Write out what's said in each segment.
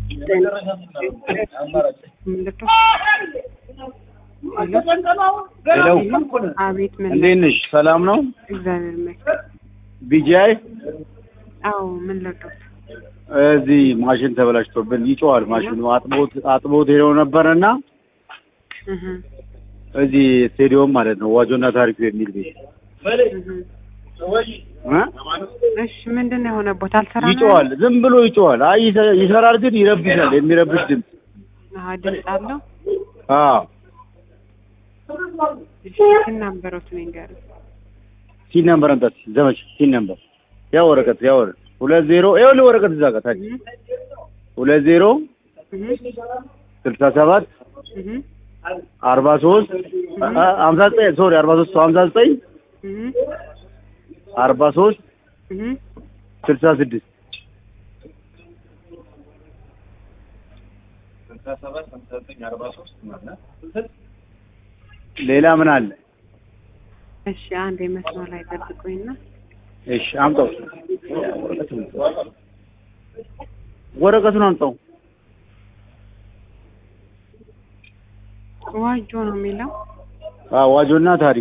ሄሎ አቤት ምን እንዴት ነሽ? ሰላም ነው? እግዚአብሔር ይመስገን። ቢጂአይ አዎ ምን ልርዳዎት? እዚህ ማሽን ተበላሽቶብን ይጮዋል። ማሽኑ አጥቦት አጥቦት ሄደው ነበረና እህ እዚህ ስቴዲዮም ማለት ነው ዋጆና ታሪኩ የሚል ቤት እህ እ? እሺ ምንድን ነው የሆነቦት? አልሰራ ነው ይጮዋል። ዝም ብሎ ይጮዋል። አይ ይሰ- ይሰራል፣ ግን ይረብሻል። የሚረብሽ ድምፅ አዎ ድምፅ አለው። አዎ እሺ ስናበረውት ነው ይንገር። ሲን ነምበር አንተ ዘመች ሲን ነምበር ያ ወረቀት ያ ወረቀት ሁለት ዜሮ ይኸውልህ ወረቀት እዛ ጋር ታች ሁለት ዜሮ እህ ስልሳ ሰባት እህ አርባ ሶስት ሀምሳ ዘጠኝ ሶሪ አርባ ሶስት ሀምሳ ዘጠኝ እህ አርባ ሶስት እህ ስልሳ ስድስት ሌላ ምን አለ? እሺ አንድ የመስመር ላይ ጠብቁኝና እሺ አምጣው፣ ወረቀቱን አምጣው። ዋጆ ነው የሚለው አዎ ዋጆና ታሪክ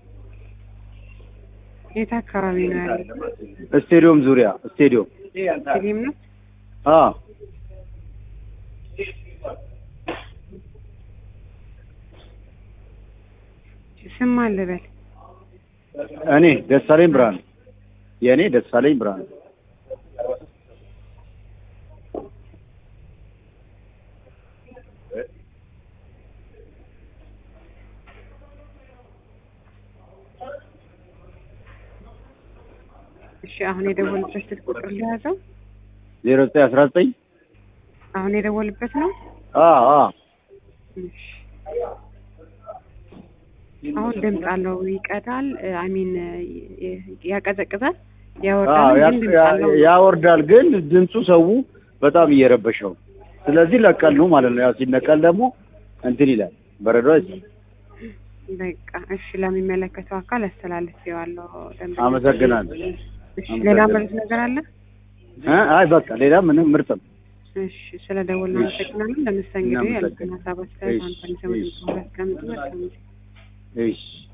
የት አካባቢ ነው ያለው? ስቴዲዮም ዙሪያ ስቴዲዮም ፊልም ነው። አዎ ስም አለ በል እኔ ደሳለኝ ብርሃኑ የእኔ ደሳለኝ ብርሃኑ እሺ አሁን የደወልበት ስልክ ቁጥር ሊያዘው ዜሮ ዘጠኝ አስራ ዘጠኝ አሁን የደወልበት ነው። አዎ አዎ እሺ አሁን ድምፅ አለው ይቀዳል። አሚን ያቀዘቅዛል፣ አዎ ያወርዳል። ያ- ግን ድምፅ ያ- አለው። ያወርዳል ግን ድምፁ ሰው በጣም እየረበሸው ስለዚህ ለቀል ነው ማለት ነው። ያው ሲነቀል ደግሞ እንትን ይላል በረዶ አይሰማም። በቃ እሺ፣ ለሚመለከተው አካል አስተላልፌዋለሁ። ደንበኛ አመሰግናለሁ። እሺ፣ ሌላ ማለት ነገር አለ? እ? አይ በቃ ሌላ ምንም ምርጥ ነው። እሺ፣ ስለ ደወል እናመሰግናለን። ለምሳሌ እንግዲህ እናመሰግናለን። ያሉትን ሀሳብ አስተያየት እሺ፣ አንተን ሰው እሺ። ሁለት ቀን መልካም ጊዜ። እሺ